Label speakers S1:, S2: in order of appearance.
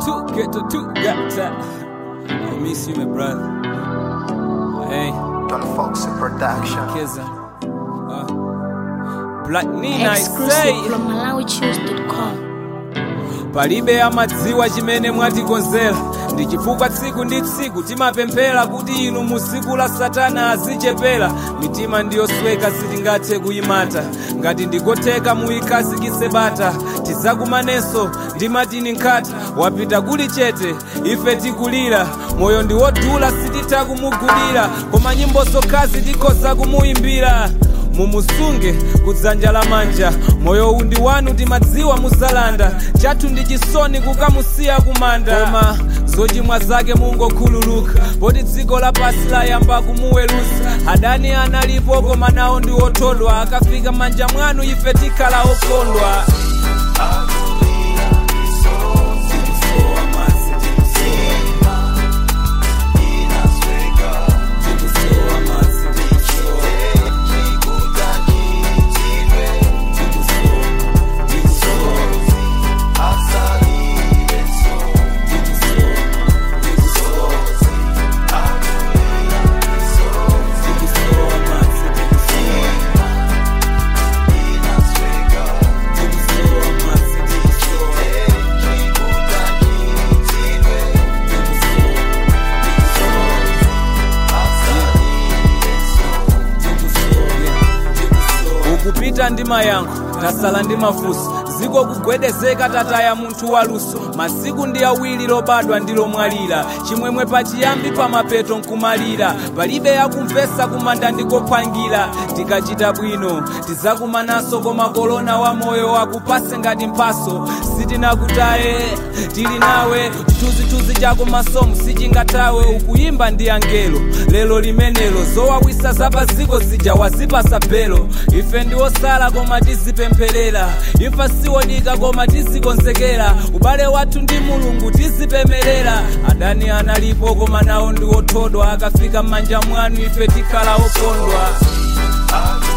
S1: two, get to two, got that. I miss you, my brother. Hey,
S2: Don Foxy Production.
S1: Kizza. Uh, Black Nina, I say.
S3: Exclusive from MalawiChoose.com.
S1: palibe amadziwa chimene mwatikonzera ndi chifukwa tsiku ndi tsiku timapemphera kuti inu mu tsiku la satana azichepera mitima ndiyosweka sitingathe kuyimata ngati ndikotheka muyikhazikitse bata tidzakumanenso ndi matini nkhata wapita kuli chete ife tikulira moyo ndi wodula sititha kumugulira koma nyimbo zokhazi tikhoza kumuyimbira mumusunge kudzanja lamanja moyo uwu ndi wanu timadziwa muzalanda chathu ndi chisoni kukamusiya kumanda koma zochimwa zake mungokhululuka poti dziko lapasi layamba kumuwerusa adani analipo koma nawo ndi othodwa akafika manja mwanu ife tikhala okondwa ukupita ndi mayankho tasala ndi mafunso ziko kugwedezeka tataya munthu waluso masiku ndi awiri lobadwa ndi lomwalira chimwemwe pachiyambi pamapeto nkumalira palibe yakumvesa kumanda ndikophwangira tikachita bwino tidzakumananso koma kolona wa moyo wakupase ngati mphaso sitinakutaye tili nawe chithunzithunzi chako masomo sichingathawe ukuyimba ndi angelo lero limenelo zowawisa zapaziko zija wazipasa belo ife ndi osala koma tizipempherera imfa siwodika koma tizikonzekera ubale wathu ndi mulungu tizipemerera adani analipo koma nawo ndi othodwa akafika m'manja mwanu ife tikhala okondwa